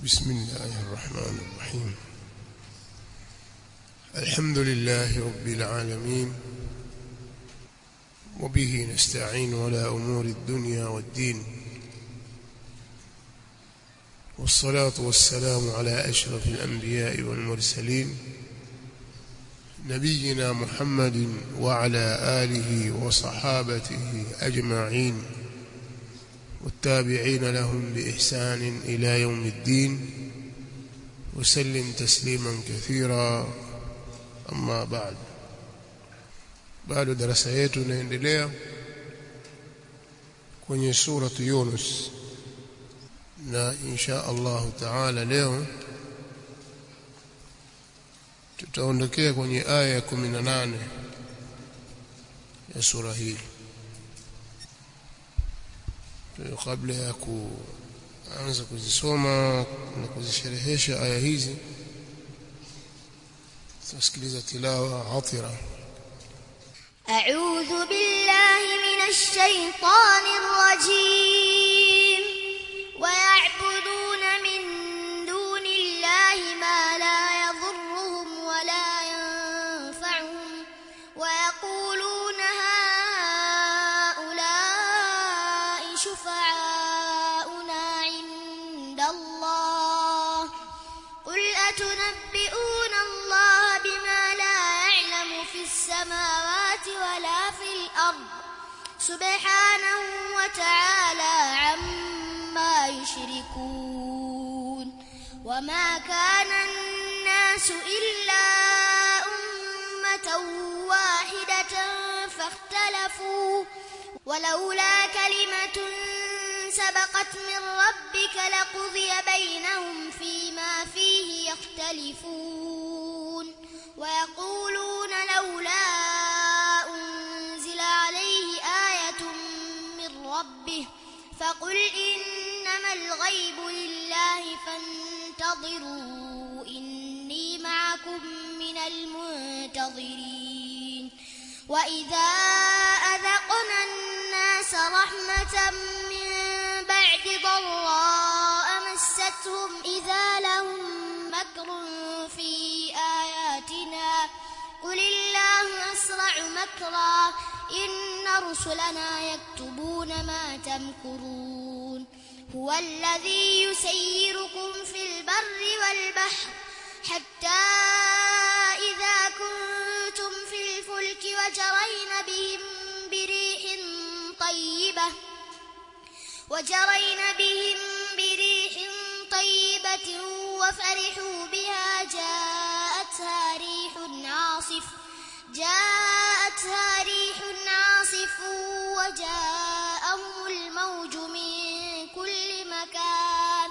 بسم الله الرحمن الرحيم الحمد لله رب العالمين وبه نستعين على أمور الدنيا والدين والصلاة والسلام على أشرف الأنبياء والمرسلين نبينا محمد وعلى آله وصحابته أجمعين والتابعين لهم بإحسان إلى يوم الدين وسلم تسليما كثيرا أما بعد bado darasa yetu inaendelea kwenye suratu Yunus na insha Allah taala leo tutaondokea kwenye aya ya 18 ya sura hii kabla ya kuanza kuzisoma na kuzisherehesha aya hizi tusikiliza tilawa atira أعوذ بالله من الشيطان الرجيم ويعبدون من دون الله ما لا يضرهم ولا ينفعهم ويقولون هؤلاء شفعاؤنا عند الله قل أتنبئون الله بما لا يعلم في السماوات ولا في الأرض سبحانه وتعالى عما يشركون وما كان الناس إلا أمة واحدة فاختلفوا ولولا كلمة سبقت من ربك لقضي بينهم فيما فيه يختلفون ويقولون لولا أنزل عليه آية من ربه فقل إنما الغيب لله فانتظروا إني معكم من المنتظرين وإذا أذقنا الناس رحمة من بعد ضراء مستهم إذا لهم مكر في آياتنا قل الله أسرع مكرا إن رسلنا يكتبون ما تمكرون هو الذي يسيركم في البر والبحر حتى إذا كنتم في الفلك وجرين بهم بريح طيبة وجرين بهم بريح طيبة وفرحوا بها جاءتها ريح عاصف جاءتها ريح عاصف وجاءهم الموج من كل مكان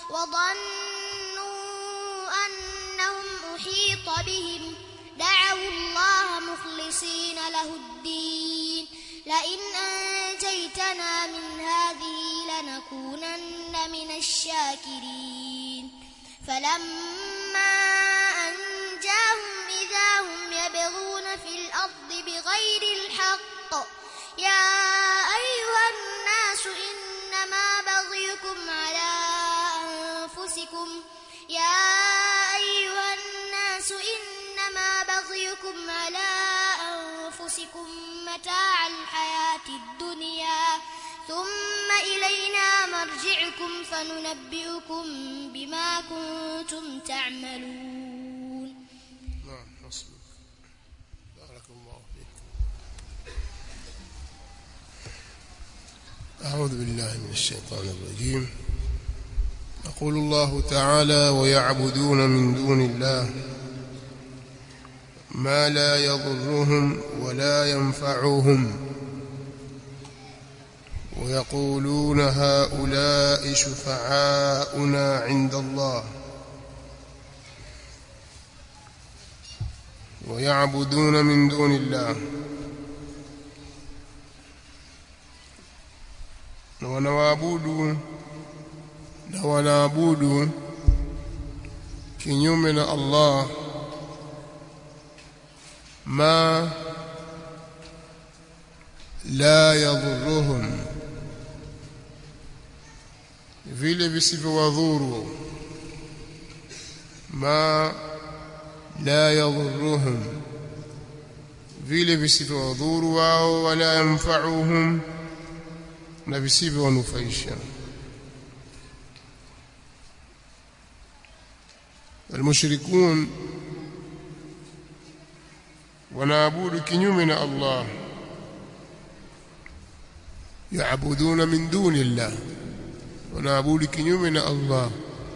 وظنوا أنهم أحيط بهم دعوا الله مخلصين له الدين لئن أنجيتنا من هذه لنكونن من الشاكرين فلما أنجاهم إذا هم يبغون في الأرض بغير الحق يا أيها الناس إنما بغيكم على أنفسكم يا أيها الناس إنما بغيكم على أنفسكم متاع الحياة الدنيا ثم إلينا مرجعكم فننبئكم بما كنتم تعملون نعم حسبك بارك الله فيك أعوذ بالله من الشيطان الرجيم يقول الله تعالى ويعبدون من دون الله ما لا يضرهم ولا ينفعهم ويقولون هؤلاء شفعاؤنا عند الله ويعبدون من دون الله na wanawaabudu na wanaabudu kinyume na Allah ma la yadhurruhum vile visivyowadhuru ma la yadhurruhum vile visivyowadhuru wao wala yanfa'uhum na visivyowanufaisha المشركون wanaabudu kinyume na Allah yaabuduna min duni Allah wanaabudu kinyume na Allah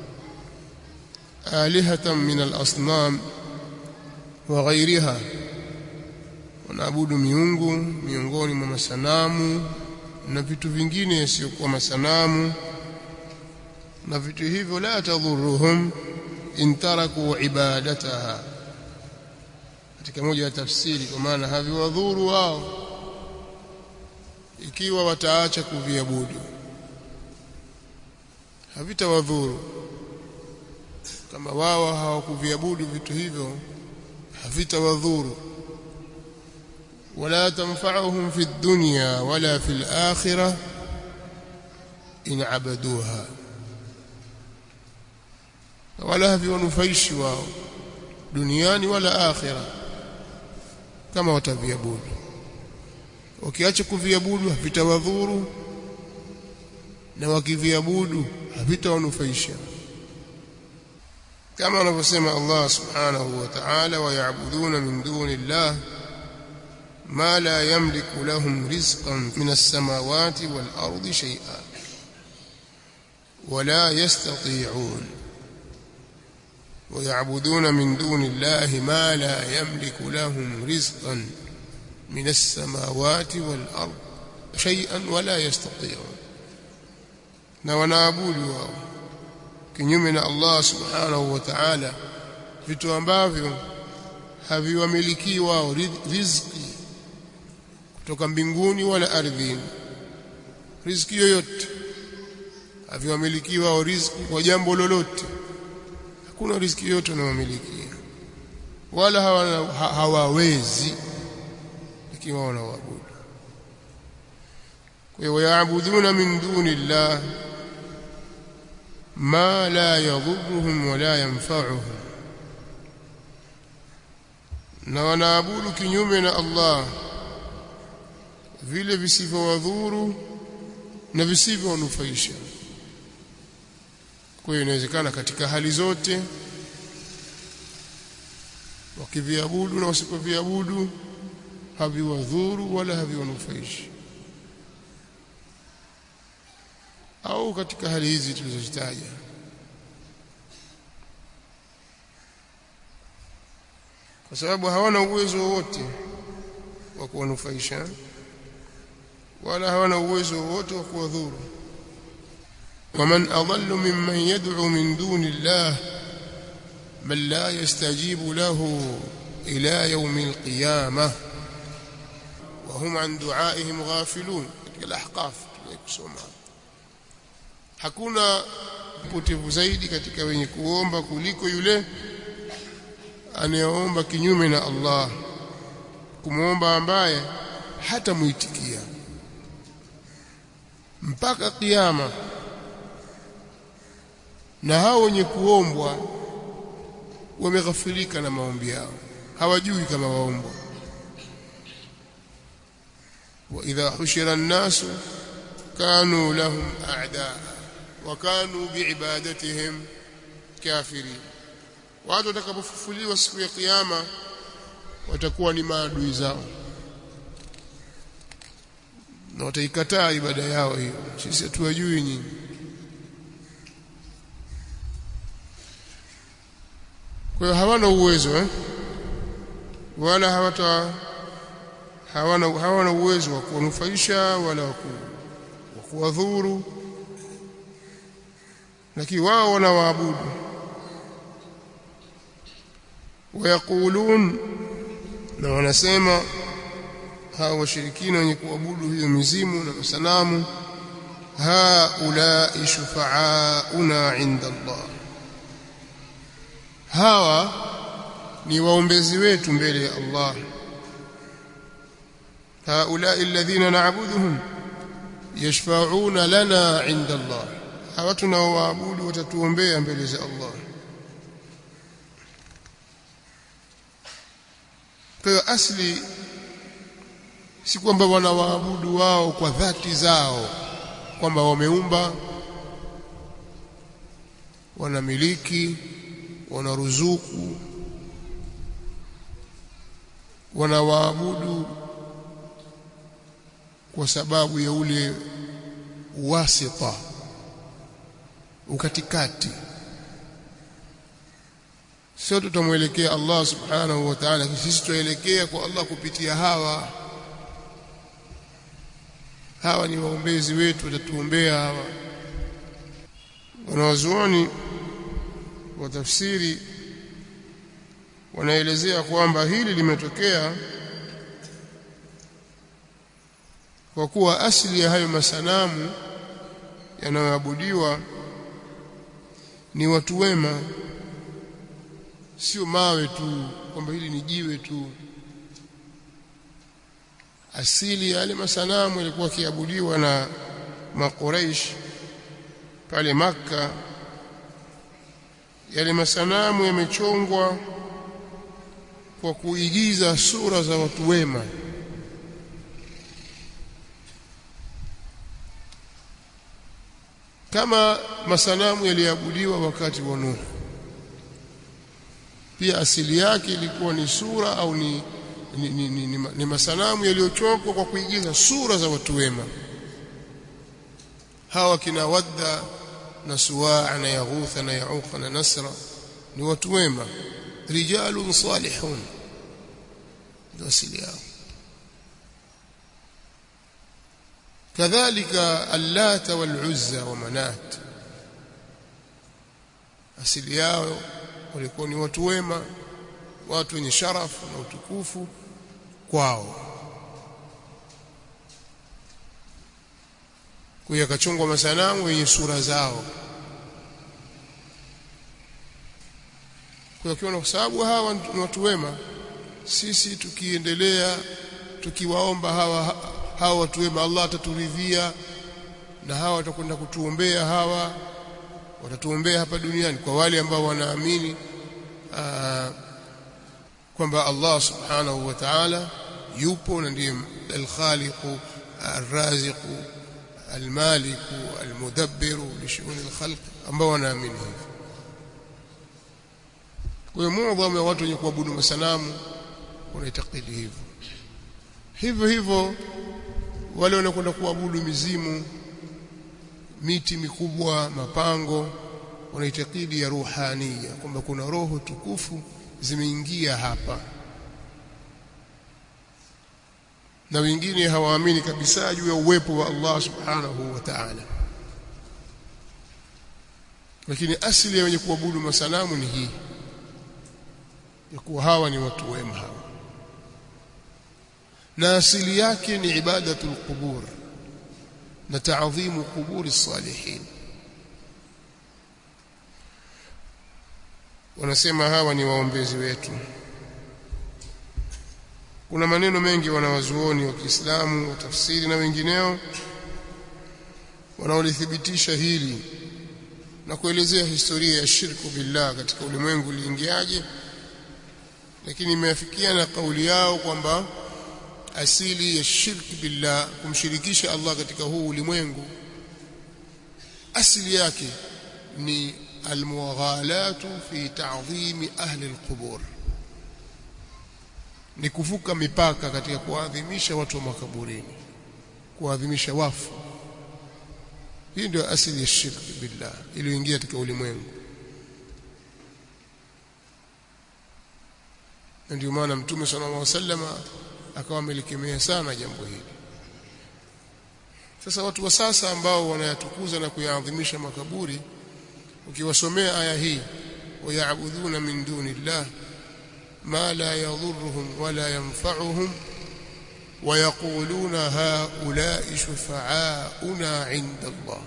alihatan min al-asnam wa ghayriha wanaabudu miungu miongoni mwa masanamu na vitu vingine isiyokuwa masanamu na vitu hivyo la tadhurruhum in taraku ibadataha katika moja ya tafsiri kwa maana haviwadhuru wao ikiwa wataacha kuviabudu havitawadhuru kama wao hawakuviabudu vitu hivyo havitawadhuru wala tanfa'uhum fi dunya wala fi al-akhirah in abaduha wala haviwanufaishi wao duniani wala akhira kama wataviabudu wakiacha kuviabudu havitawadhuru na wakiviabudu havitawanufaisha kama anavyosema Allah subhanahu wa ta'ala wayabuduna min duni Allah ma la yamliku lahum rizqan min as-samawati wal ardi shay'an ولا يستطيعون ويعبدون من دون الله ما لا يملك لهم رزقا من السماوات والأرض شيئا ولا يستطيعون na wanaabudu wao kinyume na Allah subhanahu wa ta'ala vitu ambavyo haviwamiliki wao riziki kutoka mbinguni wala ardhini riziki yoyote haviwamiliki wao riziki kwa jambo lolote hakuna riziki yote wanayomilikia wala hawana, ha, hawawezi lakini wao wanaabudu kwa hiyo wayaabuduna min duni llah ma la yadhurruhum wala yanfa'uhum na wanaabudu kinyume na Allah vile visivyowadhuru na visivyowanufaisha kwa hiyo inawezekana katika hali zote wakiviabudu na wasipoviabudu haviwadhuru wala haviwanufaishi au katika hali hizi tulizozitaja kwa sababu hawana uwezo wowote wa kuwanufaisha wala hawana uwezo wowote wa kuwadhuru ومن أضل ممن يدعو من دون الله من لا يستجيب له إلى يوم القيامة وهم عن دعائهم غافلون الأحقاف kusoma hakuna mpotevu zaidi katika wenye kuomba kuliko yule anayeomba kinyume na Allah kumwomba ambaye hatamuitikia mpaka kiyama na hao wenye kuombwa wameghafilika na maombi yao hawajui kama waombwa wa idha hushira an-nasu kanu lahum a'daa wa kanu biibadatihim kafirin watu watakapofufuliwa siku ya kiyama watakuwa ni maadui zao na wataikataa ibada yao hiyo sisi hatuwajui nyinyi kwa hiyo hawana uwezo eh? wala hawata hawana hawana uwezo wa kuwanufaisha wala wa kuwadhuru lakini wao wanawaabudu wayaqulun na wanasema hao washirikina wenye kuabudu hiyo mizimu na masanamu haulai shufaauna inda Allah hawa ni waombezi wetu mbele ya Allah haulai alladhina na'buduhum yashfa'una lana 'inda Allah hawa tunaoabudu watatuombea mbele za Allah kwa hiyo asli si kwamba wanawaabudu wao kwa dhati zao kwamba wameumba wanamiliki wanaruzuku wanawaabudu kwa sababu ya ule wasita ukatikati sio tutamwelekea Allah subhanahu wa ta'ala sisi tuelekea kwa Allah kupitia hawa hawa ni waombezi wetu watatuombea hawa wanawazuoni wa tafsiri wanaelezea kwamba hili limetokea kwa kuwa asili ya hayo masanamu yanayoabudiwa ni watu wema sio mawe tu kwamba hili ni jiwe tu asili ya yale masanamu yalikuwa kiabudiwa na makuraish pale maka yale masanamu yamechongwa kwa kuigiza sura za watu wema kama masanamu yaliabudiwa wakati wa Nuh pia asili yake ilikuwa ni sura au ni ni, ni, ni, ni, ni masanamu yaliyochokwa kwa kuigiza sura za watu wema hawa kina wadda na suwaa na yaghutha na yauqa na nasra ni watu wema rijalun salihun ndio asili yao kadhalika allata waluzza wa manat asili yao walikuwa ni watu wema watu wenye sharafu na utukufu kwao kwa yakachongwa masanamu yenye sura zao kwa hiyo kwa sababu hawa ni watu wema sisi tukiendelea tukiwaomba hawa hawa watu wema Allah ataturidhia na hawa watakwenda kutuombea hawa watatuombea hapa duniani kwa wale ambao wanaamini kwamba Allah subhanahu wa ta'ala yupo na ndiye al-khaliqu ar-raziqu al-maliku al-mudabbiru li shu'uni al-khalq ambao wanaamini hivyo kwa hiyo muadhamu ya watu wenye kuabudu masanamu wanaitakidi hivyo hivyo hivyo wale wanakwenda kuabudu mizimu miti mikubwa mapango wanaitakidi ya ruhania kwamba kuna roho tukufu zimeingia hapa na wengine hawaamini kabisa juu ya uwepo wa Allah subhanahu wa ta'ala lakini asili ya wenye kuabudu masanamu ni hii ya kuwa hawa ni watu wema hawa na asili yake ni ibadatul qubur na taadhimu quburi salihin wanasema hawa ni waombezi wetu kuna maneno mengi wanawazuoni wa Kiislamu wa tafsiri na wengineo wanaolithibitisha hili na kuelezea historia ya shirku billah katika ulimwengu uliingiaje lakini imeafikiana kauli yao kwamba asili ya shirki billah kumshirikisha Allah katika huu ulimwengu asili yake ni almughalatu fi ta'dhimi ahli alqubur ni kuvuka mipaka katika kuadhimisha watu wa makaburini kuadhimisha wafu hii ndio asili ya shirki billah iliyoingia katika ulimwengu na ndio maana mtume sallallahu alaihi wasallam akawa amelikemea sana jambo hili sasa watu wa sasa ambao wanayatukuza na kuyaadhimisha makaburi ukiwasomea aya hii wayabudhuna min duni llah ma la yadhurruhum wala yanfa'uhum ويقولون هؤلاء شفعاؤنا عند الله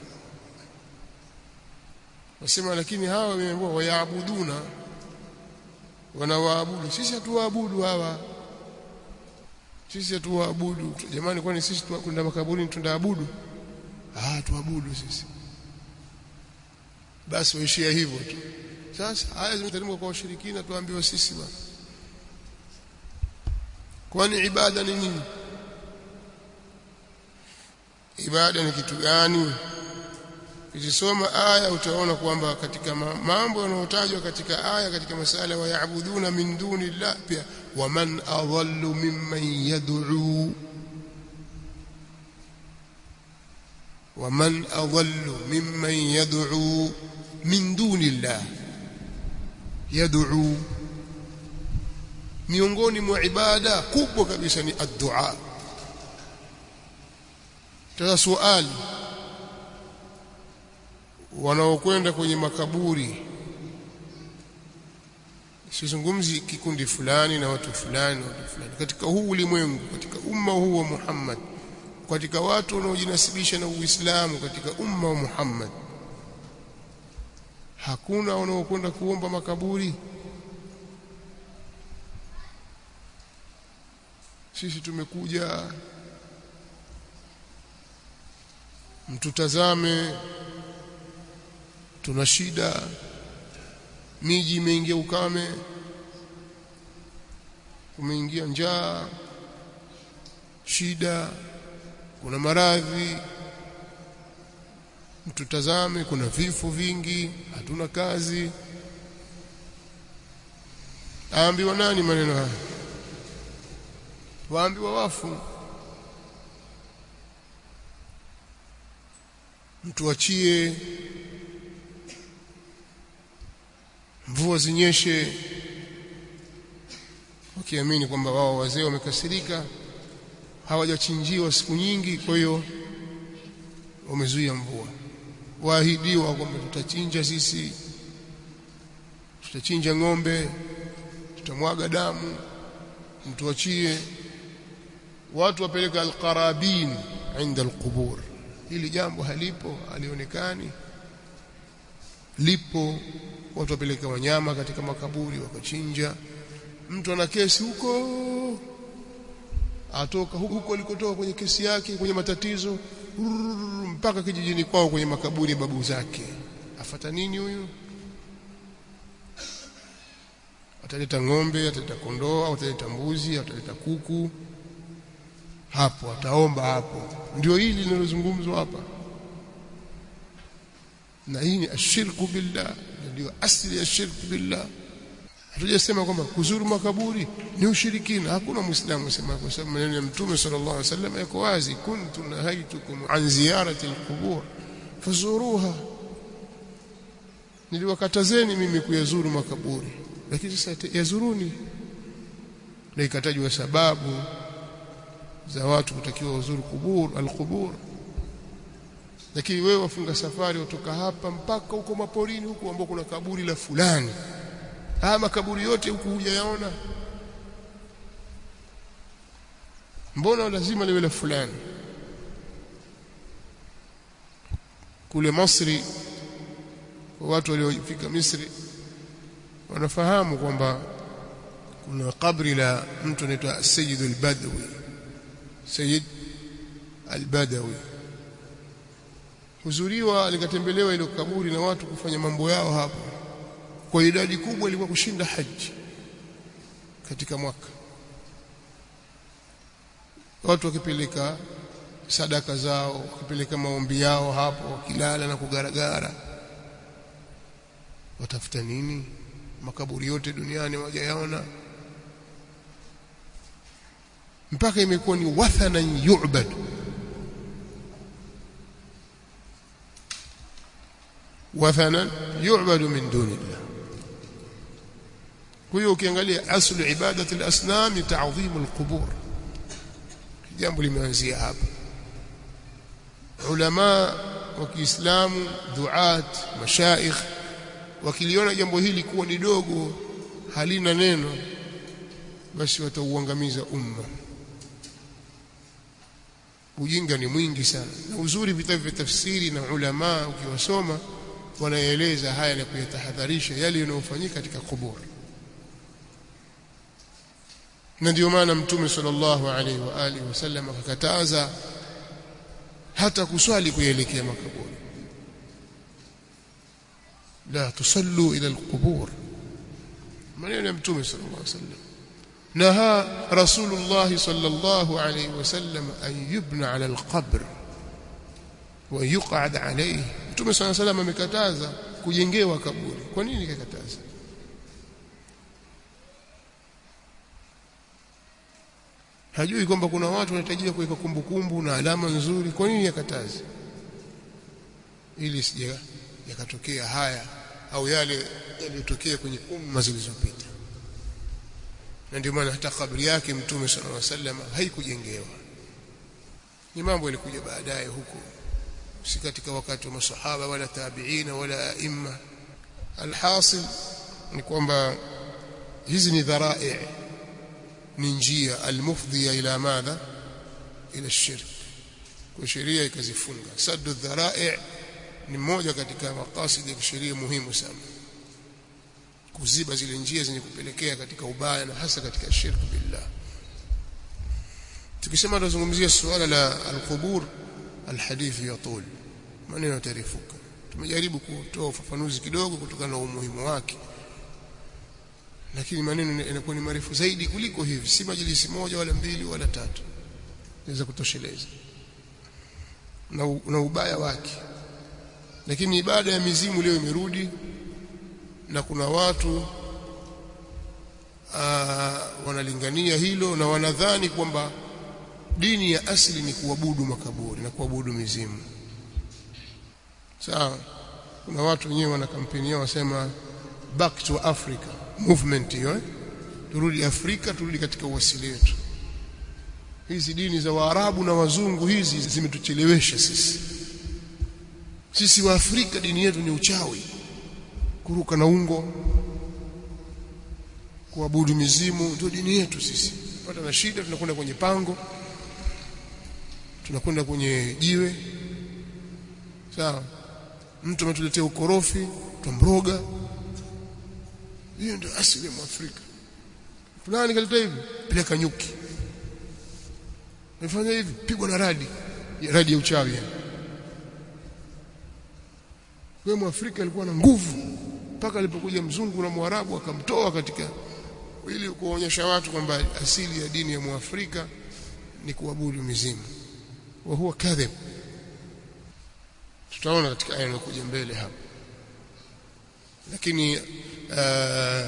wasema lakini hawa wameambiwa wayaabuduna wanawaabudu sisi hatuwaabudu hawa sisi hatuwaabudu jamani kwani sisi kwenda makaburini tunaabudu ah tuabudu sisi basi waishia hivyo tu sasa haya zimeteremka kwa washirikina tuambiwa sisi bwana kwani ibada ni nini ibada ni kitu gani ukisoma aya utaona kwamba katika mambo yanayotajwa katika aya katika masala wa yaabuduna min duni llah pia waman adallu mimman yad'u waman adallu mimman yad'u min duni llah yad'u miongoni mwa ibada kubwa kabisa ni ad-du'a sasa swali wanaokwenda kwenye makaburi sizungumzi kikundi fulani na watu fulani watu fulani katika huu ulimwengu katika umma huu wa Muhammad katika watu wanaojinasibisha na Uislamu katika umma wa Muhammad hakuna wanaokwenda kuomba makaburi sisi tumekuja mtutazame tuna shida miji imeingia ukame kumeingia njaa shida kuna maradhi mtutazame kuna vifo vingi hatuna kazi aambiwa nani maneno haya waambiwa wafu mtuachie mvua zinyeshe wakiamini kwamba wao wazee wamekasirika hawajachinjiwa siku nyingi kwa hiyo wamezuia mvua waahidiwa kwamba tutachinja sisi tutachinja ng'ombe tutamwaga damu mtuachie watu wapeleka alqarabin inda alqubur hili jambo halipo alionekani lipo watu wapeleka wanyama katika makaburi wakachinja mtu ana kesi huko atoka huko alikotoka kwenye kesi yake kwenye matatizo mpaka kijijini kwao kwenye makaburi ya babu zake afata nini huyu ataleta ng'ombe ataleta kondoo ataleta mbuzi ataleta kuku hapo ataomba hapo ndio hili linalozungumzwa hapa na hii ni ashirku billah ndio asili ya shirku billah hatujasema kwamba kuzuru makaburi ni ushirikina hakuna muislamu asema kwa sababu maneno ya mtume sallallahu alaihi wasallam yako wazi kuntu nahaitukum an ziyarati alqubur fazuruha niliwakatazeni mimi kuyazuru makaburi lakini sasa yazuruni na ikatajwa sababu za watu kutakiwa uzuru kubur alqubur lakini wewe wafunga safari kutoka hapa mpaka huko maporini huko ambao kuna kaburi la fulani haya makaburi yote huku hujayaona mbona lazima liwe la fulani kule Misri watu waliofika Misri wanafahamu kwamba kuna kabri la mtu anaitwa Sayyid al-Badawi Sayyid al-Badawi huzuriwa likatembelewa ile kaburi na watu kufanya mambo yao hapo kwa idadi kubwa ilikuwa kushinda haji katika mwaka watu wakipeleka sadaka zao wakipeleka maombi yao hapo wakilala na kugaragara watafuta nini makaburi yote duniani wajayaona mpaka imekuwa ni wathanan yu'bad wathanan yu'badu min dunillah kwa hiyo ukiangalia aslu ibadati al-asnam ni ta'dhim al-qubur jambo limeanzia hapa ulama wa Kiislamu duat mashaikh wakiliona jambo hili kuwa ni dogo halina neno basi watauangamiza umma ujinga ni mwingi sana na uzuri vitabu vya tafsiri na ulama ukiwasoma wanaeleza haya na kuyatahadharisha yale yanayofanyika katika kuburi na ndio maana mtume sallallahu alaihi wa alihi wasallam akakataza hata kuswali kuelekea makaburi la tusallu ila alqubur maneno ya mtume sallallahu alaihi wasallam نهى رسول الله صلى الله عليه وسلم أن يبنى على القبر ويقعد عليه Mtume صلى الله عليه وسلم amekataza kujengewa kaburi kwa nini kakataza hajui kwamba kuna watu wanahitajia kuweka kumbukumbu na alama nzuri kwa nini yakataza ili sija yakatokea haya au yale yaliyotokea kwenye umma zilizopita na ndio maana hata kabri yake mtume sallallahu alaihi wasallam haikujengewa ni mambo yalikuja baadaye huko si katika wakati wa masahaba wala tabiina wala aima alhasil ni kwamba hizi ni dharai ni njia almufdhiya ila madha ila shirk kwa sheria ikazifunga saddu dharai ni moja katika makasidi ya sheria muhimu sana kuziba zile njia zenye kupelekea katika ubaya na hasa katika shirku billah tukisema tunazungumzia suala la alqubur alhadithi yatul maneno yatarefuka tumejaribu kutoa ufafanuzi kidogo kutokana na umuhimu wake lakini maneno yanakuwa ni marefu zaidi kuliko hivi si majilisi moja wala mbili wala tatu inaweza kutosheleza na, na ubaya wake lakini ibada ya mizimu leo imerudi na kuna watu aa, wanalingania hilo na wanadhani kwamba dini ya asili ni kuabudu makaburi na kuabudu mizimu sawa kuna watu wenyewe wana kampeni yao wasema back to Africa movement hiyo eh? turudi Afrika turudi katika uasili wetu hizi dini za Waarabu na wazungu hizi zimetuchelewesha sisi sisi wa Afrika dini yetu ni uchawi kuruka na ungo kuabudu mizimu ndio dini yetu sisi pata na shida tunakwenda kwenye pango tunakwenda kwenye jiwe sawa mtu ametuletea ukorofi tumroga hiyo ndio asili ya Mwafrika fulani kaleta hivi peleka nyuki nifanya hivi pigwa na radi radi ya uchawi yani wewe Mwafrika alikuwa na nguvu mpaka alipokuja mzungu na Mwarabu akamtoa katika ili kuonyesha watu kwamba asili ya dini ya Mwafrika ni kuabudu mizimu wa huwa kadhib tutaona katika aya inayokuja mbele hapa lakini uh,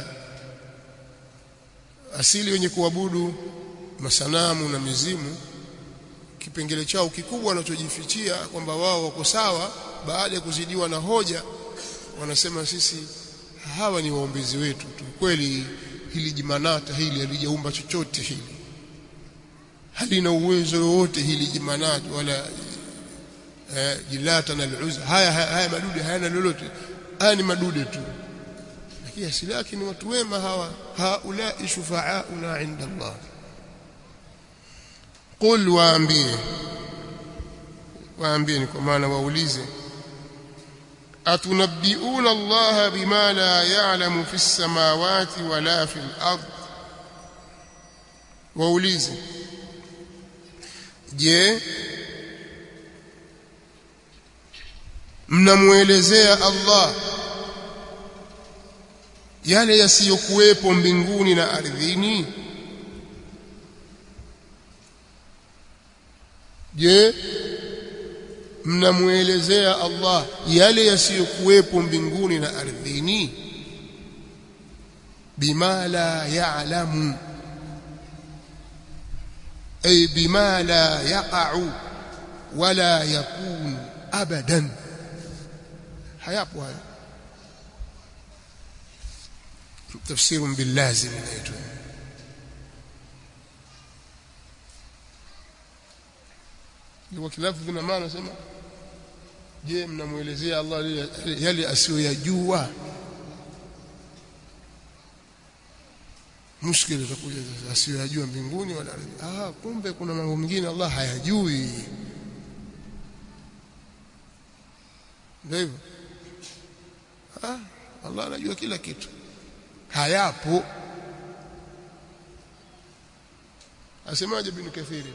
asili wenye kuabudu masanamu na mizimu kipengele chao kikubwa wanachojifichia kwamba wao wako sawa baada ya kuzidiwa na hoja wanasema sisi hawa ni waombezi wetu tu kweli hili jimanata hili halijaumba chochote hili halina uwezo wote hili jimanata wala eh, jilata na al-uzza haya, haya haya madude hayana lolote haya ni madude tu lakini asili yake ni watu wema hawa haulai shufaauna inda Allah qul waambie waambie ni kwa maana waulize atunabbiuna Allah bima la ya'lamu fi samawati wala fi al-ard waulize je mnamuelezea Allah yale yasiyokuwepo mbinguni na ardhini je mnamuelezea Allah yale yasiyokuwepo mbinguni na ardhini bima la ya'lamu ay bima la yaqa'u wala yakun abadan hayapo hayo tafsir bilazim inaitwa kwa kilafu vina maana sema je mnamuelezea Allah yale asiyoyajua mushkili utakuja sasa asiyoyajua mbinguni wala ardhi ah kumbe kuna mambo mengine Allah hayajui ndio hivyo ah Allah anajua kila kitu hayapo asemaje bin kathiri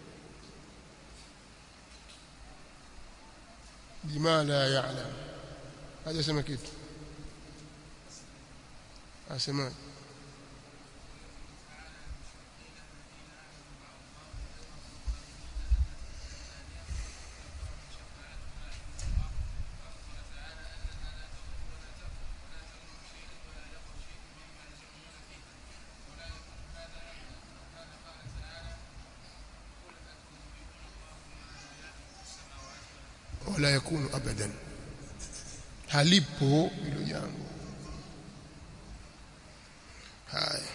bima la ya'lam hajasema kitu asemaje wala yakunu abadan halipo hilo jambo haya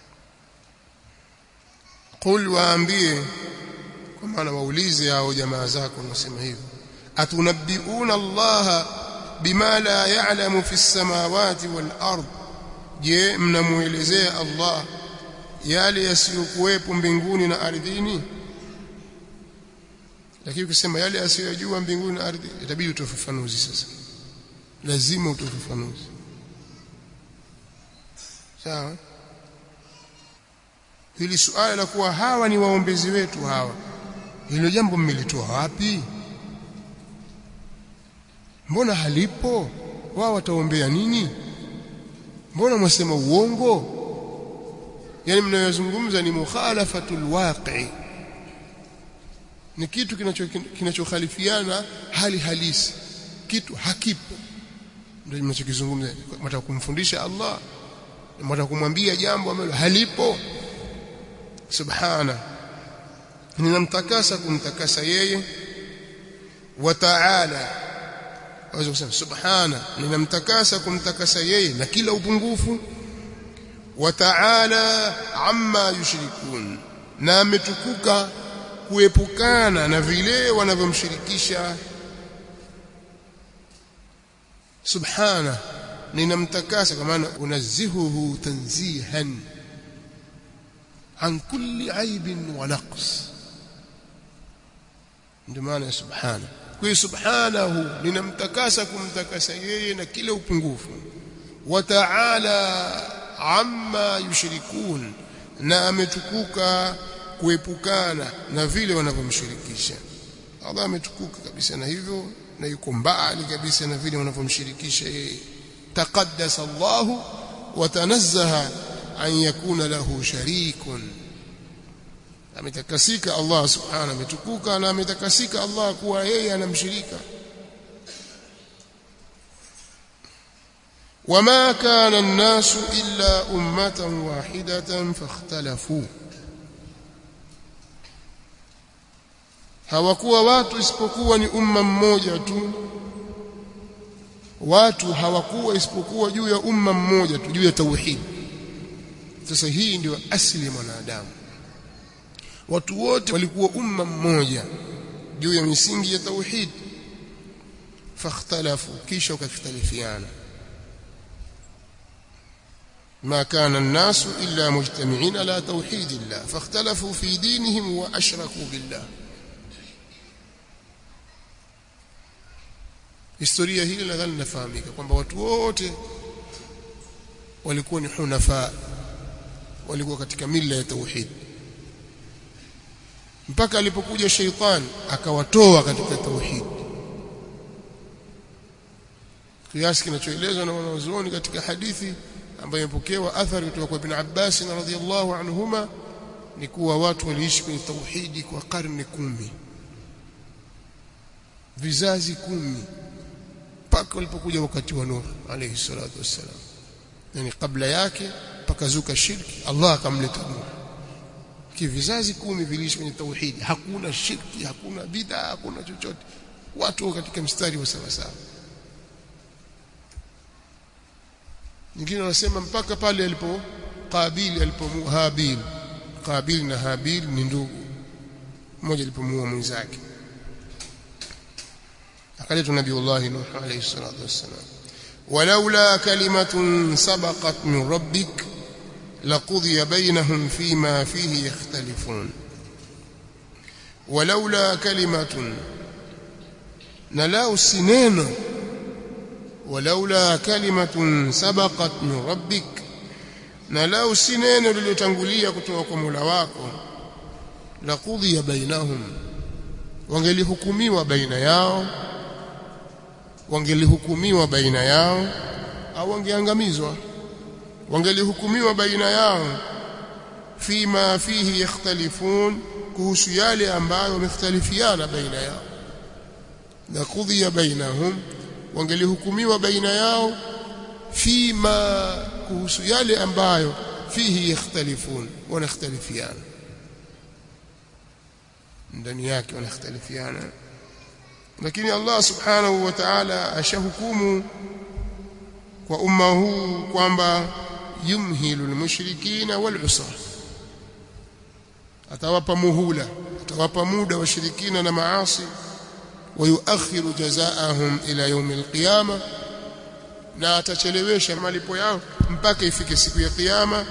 qul waambie kwa maana waulize hao jamaa zako nasema hivyo atunabbiuna allaha bima la ya'lamu fi samawati wal ard je mnamuelezea allah yale yasiyokuwepo mbinguni na ardhini lakini ukisema yale yasiyojua mbinguni na ardhi itabidi utoe ufafanuzi sasa lazima utoe ufafanuzi sawa hili suala la kuwa hawa ni waombezi wetu hawa hilo jambo mmelitoa wapi mbona halipo wao wataombea nini mbona mwasema uongo yani mnayozungumza ni mukhalafatul waqi ni kitu kinachokhalifiana hali halisi kitu hakipo ndio mnachokizungumza mtaka kumfundisha Allah mtaka kumwambia jambo ambalo halipo subhana ninamtakasa kumtakasa yeye wa ta'ala waweza kusema subhana ninamtakasa kumtakasa yeye na kila upungufu wa ta'ala amma yushrikun na ametukuka kuepukana na vile wanavyomshirikisha subhana ninamtakasa kwa maana unazihuhu tanzihan an kulli aibin wa naqs ndio maana ya subhana kwa subhanahu ninamtakasa kumtakasa yeye na kila upungufu wa ta'ala amma yushrikun na ametukuka kuepukana na vile wanavyomshirikisha Allah ametukuka kabisa na hivyo na yuko mbali kabisa na vile wanavyomshirikisha yeye taqaddasa Allah wa tanazzaha an yakuna lahu sharikun ametakasika Allah subhanahu ametukuka na ametakasika Allah kuwa yeye anamshirika وما كان الناس إلا أمة واحدة فاختلفوا hawakuwa watu isipokuwa ni umma mmoja tu watu hawakuwa isipokuwa juu ya umma mmoja tu juu ya tauhid sasa hii ndio asili ya mwanadamu watu wote walikuwa umma mmoja juu ya misingi ya tauhid fakhtalafu kisha wakakhtalifiana ما كان الناس إلا مجتمعين على توحيد الله فاختلفوا في دينهم وأشركوا بالله historia hili nadhani nafahamika kwamba watu wote walikuwa ni hunafa walikuwa katika mila ya tauhid mpaka alipokuja sheitan akawatoa katika tauhid kiasi kinachoelezwa na wanazuoni katika hadithi ambayo imepokewa athari kutoka kwa Ibn Abbas radhiyallahu anhuma ni kuwa watu waliishi kwenye tauhidi kwa karne kumi vizazi kumi mpaka walipokuja wakati wa Nuh alayhi salatu wassalam yani kabla yake pakazuka shirki Allah akamleta Nuh kivizazi kumi viliishi kwenye tauhidi hakuna shirki hakuna bid'a hakuna chochote watu katika mstari wa sawa sawa nyingine wanasema mpaka pale alipo Qabil alipomuua Habil Qabil na Habil ni ndugu mmoja alipomuua mwenzake akaletwa nabiullahi nuh alayhi salatu wassalam walaula kalimatun sabaqat min rabbik laqudiya bainahum fima fihi yakhtalifun walaula kalimatun na lau sineno walaula kalimatun sabaqat min rabbik na lau sineno lililotangulia kutoka kwa Mola wako laqudiya bainahum wangelihukumiwa baina yao wangelihukumiwa baina yao au wangeangamizwa wangelihukumiwa baina yao fima fihi yakhtalifun kuhusu yale ambayo wamekhtalifiana baina yao na kudhiya bainahum wangelihukumiwa baina yao fima kuhusu yale ambayo fihi yakhtalifun wanakhtalifiana ndani yake wanakhtalifiana lakini Allah subhanahu wa ta'ala ashahukumu kwa umma huu kwamba yumhilu almushrikina walusra atawapa muhula atawapa muda washirikina na maasi wayuakhiru jazaahum ila yaum alqiyama na atachelewesha malipo yao mpaka ifike siku ya kiyama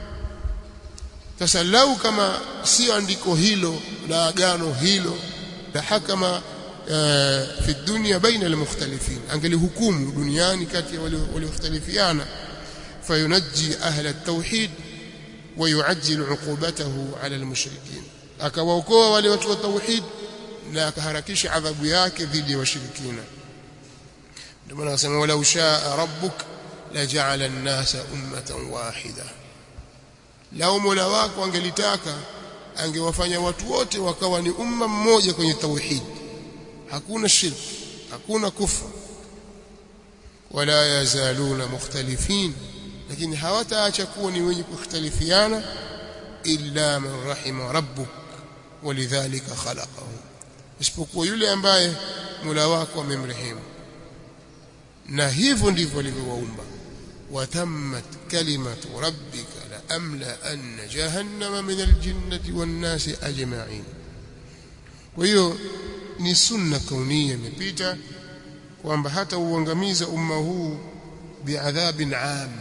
sasa lau kama sio andiko hilo na agano hilo la hakama fi dunya baina almukhtalifin angelihukumu duniani kati ya waliokhtalifiana fayunajji ahla at-tauhid wa yuajjil 'uqubatahu 'ala al-mushrikeen akawaokoa wale watu wa tauhid na akaharakisha adhabu yake dhidi ya washirikina ndio maana akasema wala ushaa rabbuk laja'ala an-nasa ummatan wahida lao mola wako angelitaka angewafanya watu wote wakawa ni umma mmoja kwenye tauhid hakuna shirk hakuna kufra wala yazaluna mukhtalifin lakini hawataacha kuwa ni wenye kukhtalifiana illa man rahima rabbuk walidhalika khalaqahu isipokuwa yule ambaye Mola wako amemrehemu na hivyo ndivyo alivyowaumba watammat kalimatu rabbika la amla anna jahannama min aljinnati wan nasi ajma'in kwa hiyo ni sunna kaunia imepita kwamba hata uangamiza umma huu biadhabin am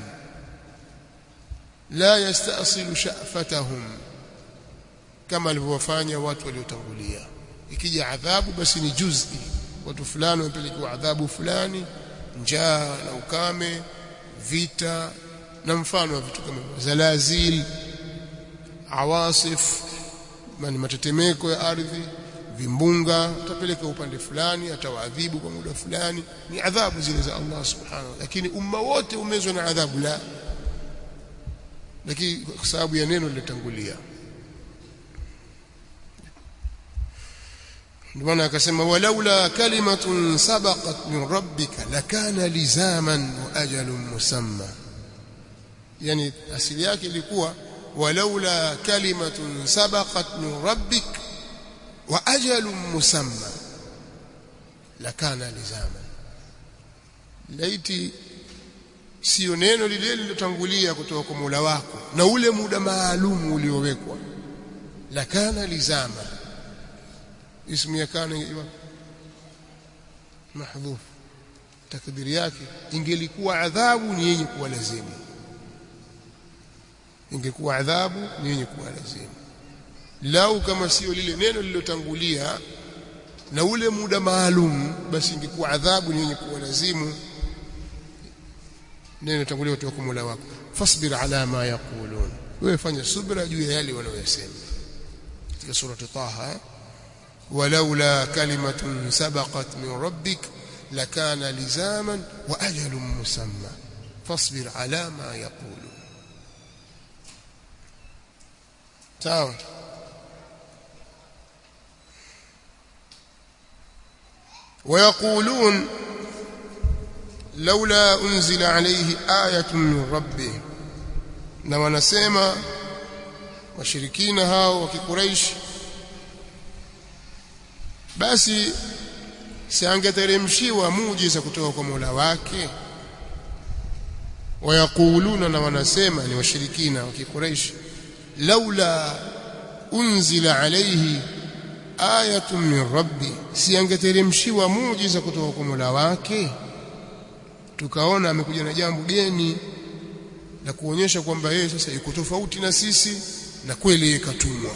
la yastasilu sha'fatahum kama alivyowafanya watu waliotangulia ikija adhabu basi ni juzi watu fulani wamepelekewa adhabu fulani njaa na ukame vita na mfano wa vitu kama zalazil awasif mani matetemeko ya ardhi vimbunga atapeleka upande fulani atawaadhibu kwa muda fulani ni adhabu zile za Allah subhanahu lakini umma wote umezwa na adhabu la lakini kwa sababu ya neno lilotangulia ndio maana akasema walaula kalimatun sabaqat min rabbika lakana lizaman wa ajalun musamma yani asili yake ilikuwa walaula kalimatun sabaqat min rabbik wa ajalun musamma lakana lizaman laiti sio neno lile lilotangulia kutoka kwa Mola wako na ule muda maalum uliowekwa lakana lizama ismu ya kana iwa mahdhuf takdiri yake ingelikuwa adhabu ni yenye kuwa lazimu ingekuwa adhabu ni yenye kuwa lazimu lau kama sio lile neno lililotangulia na ule muda maalum basi ingekuwa adhabu ni yenye kuwa lazimu neno tangulia kutoka kwa Mola wako fasbir ala ma yaqulun wewe fanya subra juu ya yale wanayosema katika surati Taha ولولا كلمة سبقت من ربك لكان لزاما وأجل مسمى فاصبر على ما يقولون sawa ويقولون لولا أنزل عليه آية من ربه na wanasema washirikina hao wa kikuraishi basi siangeteremshiwa muujiza kutoka kwa Mola wake wayakuluna na wanasema ni washirikina wa kikuraishi laula unzila alayhi ayatun min rabbi siangeteremshiwa muujiza kutoka kwa Mola wake tukaona amekuja na jambo geni la kuonyesha kwamba yeye sasa yuko tofauti na sisi na kweli yeye katumwa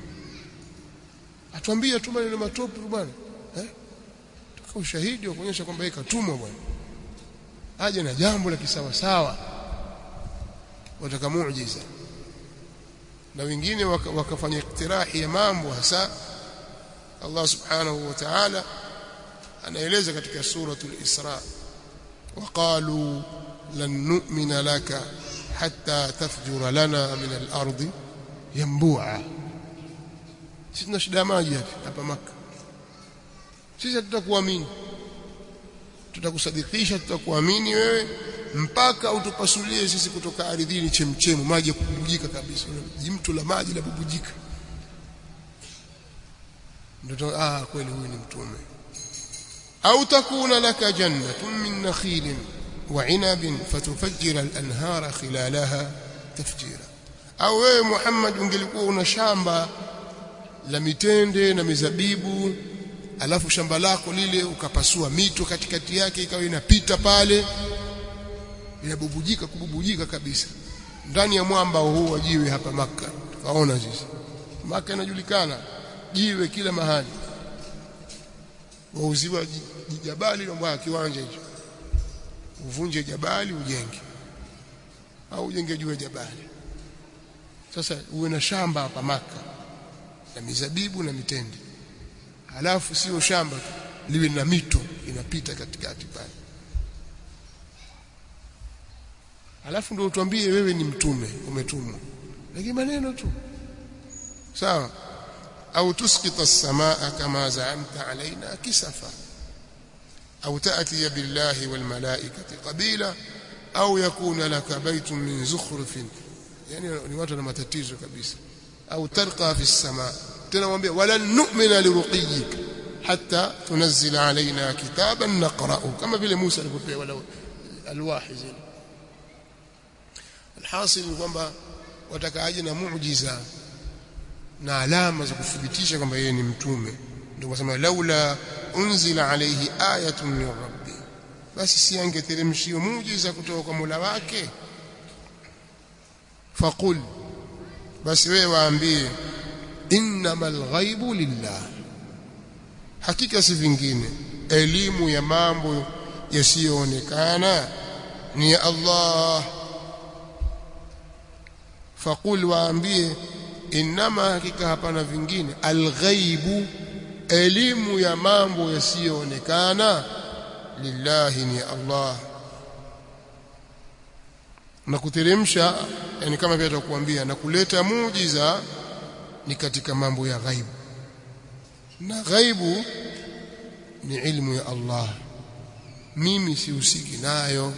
atuambie tu maneno matopu bwana eh tuka ushahidi wa kuonyesha kwamba yeye katumwa bwana aje na jambo la kisawa sawa wataka muujiza na wengine waka, wakafanya iktirahi ya mambo hasa Allah subhanahu wa ta'ala anaeleza katika suratul Isra وقالوا لن نؤمن لك حتى تفجر لنا من الأرض ينبوعا sisi tuna shida maji hapa maka sisi tutakuamini tutakusadikisha tutakuamini wewe mpaka utupasulie sisi kutoka ardhini chemchemu maji ya kububujika kabisa mtu la maji la bubujika ndio ah kweli huyu ni mtume au takuna laka jannatun min nakhilin wa 'inabin fatufajjira al-anhara khilalaha tafjira au wewe Muhammad ungelikuwa una shamba la mitende na mizabibu alafu shamba lako lile ukapasua mito katikati yake ikawa inapita pale inabubujika kububujika kabisa ndani ya mwamba huu wa jiwe hapa maka tukaona sisi maka inajulikana jiwe kila mahali wauziwa jabali na kiwanja hicho uvunje jabali ujenge au ujenge juu ya jabali sasa uwe na shamba hapa maka na mizabibu na mitende halafu sio shamba tu liwe na mito inapita katikati pale halafu ndio utuambie wewe ni mtume umetumwa lakini maneno tu sawa au tusqita as-samaa kama za'amta alaina kisafa au ta'ti billahi wal malaikati qabila au yakuna laka baytun min zukhrufin yani ni watu na matatizo kabisa au tarqa fi as-samaa tena mwambie wala nu'mina liruqiyik hatta tunzila alaina kitaban naqra'u kama vile Musa alivyopewa alwahi zile alhasil ni kwamba watakaaje na muujiza na alama za kuthibitisha kwamba yeye ni mtume ndio wasema laula unzila alayhi ayatun min rabbi basi si angeteremshiwa muujiza kutoka kwa Mola wake faqul basi wewe waambie innamal ghaibu lillah hakika si vingine elimu ya mambo yasiyoonekana ni ya Allah faqul waambie inama hakika hapana vingine alghaibu elimu ya mambo yasiyoonekana lillahi ni Allah na kuteremsha yani kama vile tutakuambia na kuleta muujiza ni katika mambo ya ghaibu na ghaibu ni ilmu ya Allah mimi sihusiki nayo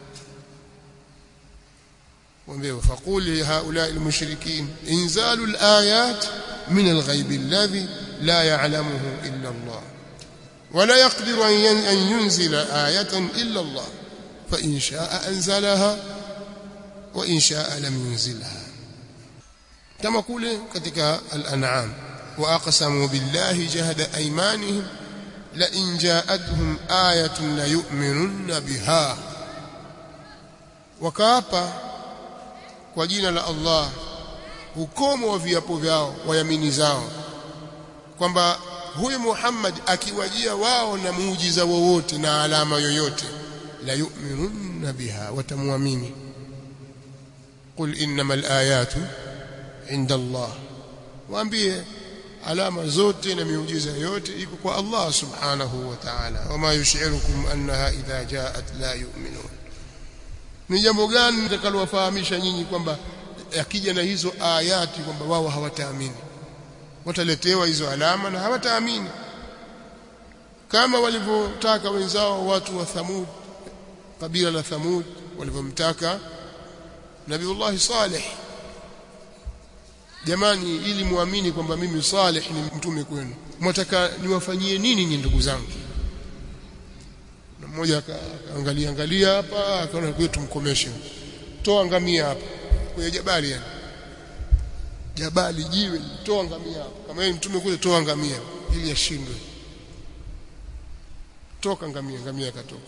mwambie faquli haula almushrikin inzalu alayat min alghaib alladhi la ya'lamuhu illa Allah ولا يقدر أن ينزل آية إلا الله فإن شاء أنزلها وإن شاء لم ينزلها كما قول كتك الأنعام وأقسموا بالله جهد أيمانهم لئن جاءتهم آية ليؤمنن بها وكابا kwa jina la Allah ukomo wa viapo vyao wayamini zao kwamba huyu Muhammad akiwajia wao na muujiza wowote na alama yoyote la yu'minunna biha watamwamini qul innamal ayatu inda Allah waambie alama zote na miujiza yote iko kwa Allah subhanahu wa ta'ala wama yushirukum annaha idha ja'at la yu'minun ni jambo gani nitakalowafahamisha nyinyi kwamba akija na hizo ayati kwamba wao hawataamini wataletewa hizo alama na hawataamini kama walivyotaka wenzao watu wa Thamud kabila la Thamud walivyomtaka Nabiullah Saleh jamani ili muamini kwamba mimi Saleh ni mtume kwenu mwataka niwafanyie nini nyinyi ndugu zangu na mmoja akaangalia angalia hapa akaona kwetu tumkomeshe toa ngamia hapa kwenye jabali yani jabali jiwe toa ngamia hapa kama yeye mtume kule toa ngamia ili ashindwe toka ngamia ngamia akatoka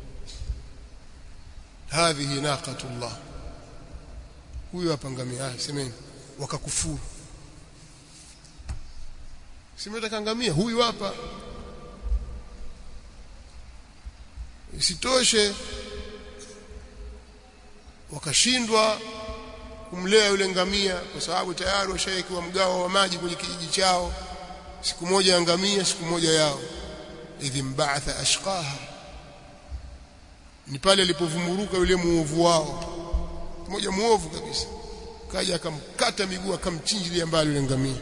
hadhihi naqatullah huyo hapa ngamia ah semeni wakakufuru simetaka ngamia huyu hapa isitoshe wakashindwa kumlea yule ngamia kwa sababu tayari washawekiwa mgao wa maji kwenye kijiji chao siku moja ya ngamia siku moja yao idhi mbaatha ashqaha ni pale alipovumuruka yule muovu wao mmoja muovu kabisa kaja akamkata miguu akamchinjilia mbali yule ngamia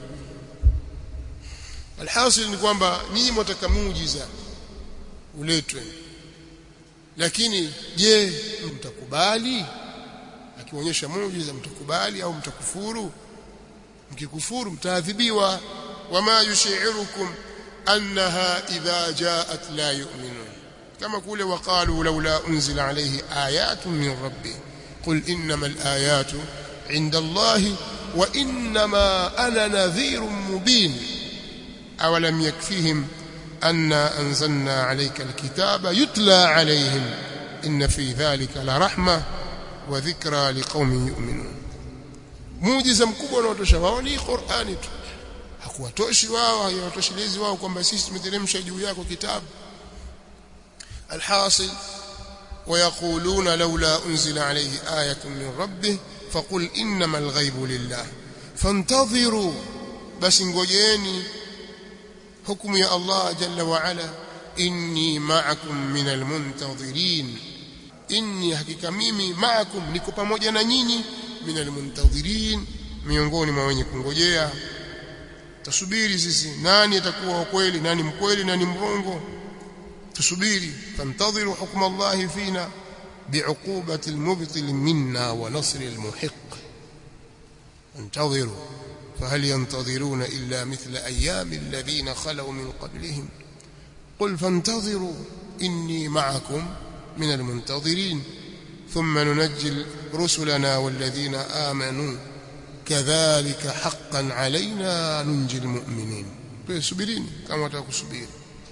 alhasil ni kwamba nyinyi mwataka muujiza uletwe lakini je mtakubali akionyesha muujiza mtakubali au mtakufuru mkikufuru mtaadhibiwa wama yushirukum annaha idha jaat la yu'minun kama kule waqalu laula unzila alayhi ayatun min rabbih qul innamal ayatu inda allahi wa innama ana nadhirun mubin awalam yakfihim anna anzalna alayka alkitaba yutla alayhim inna fi dhalika la rahma wa dhikra liqaumin yu'minun muujiza mkubwa unaotosha wao ni Qur'ani tu hakuwatoshi wao haiwatoshelezi wao kwamba sisi tumeteremsha juu yako kitabu alhasil ويقولون لولا أنزل عليه آية من ربه فقل إنما الغيب لله فانتظروا بس ngojeni hukumu ya Allah jalla wa ala inni ma'akum min almuntadhirin inni hakika mimi ma'akum niko pamoja na nyinyi min almuntadhirin miongoni mwa wenye kungojea tusubiri sisi nani atakuwa wa kweli nani mkweli nani mrongo tusubiri fantadhiru hukma Allah fina bi'uqubati almubtil minna wa nasri almuhiq انتظروا فهل ينتظرون إلا مثل أيام الذين خلوا من قبلهم قل فانتظروا إني معكم من المنتظرين ثم ننجي رسلنا والذين آمنوا كذلك حقا علينا ننجي المؤمنين سبرين كما تكسبين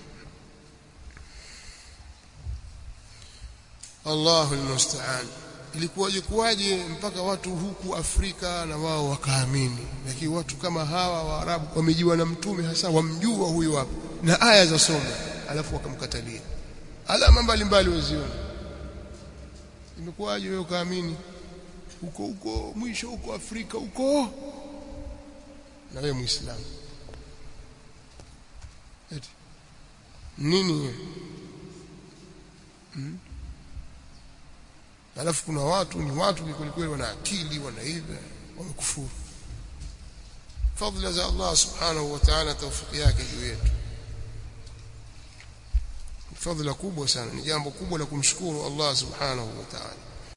الله المستعان ilikuwaje kuwaje mpaka watu huku Afrika na wao wakaamini lakini watu kama hawa Waarabu wamejiwa na mtume hasa wamjua huyu hapa na aya za somo alafu wakamkatalia alama mbalimbali waziona imekuwaje wewe ukaamini huko huko mwisho huko Afrika huko na wewe muislamu eti nini hmm? alafu kuna watu ni watu kweli wana akili wanaiva wamekufuru fadhila za Allah subhanahu wa ta'ala tawfiki yake juu yetu fadhila kubwa sana ni jambo kubwa la kumshukuru Allah subhanahu wa ta'ala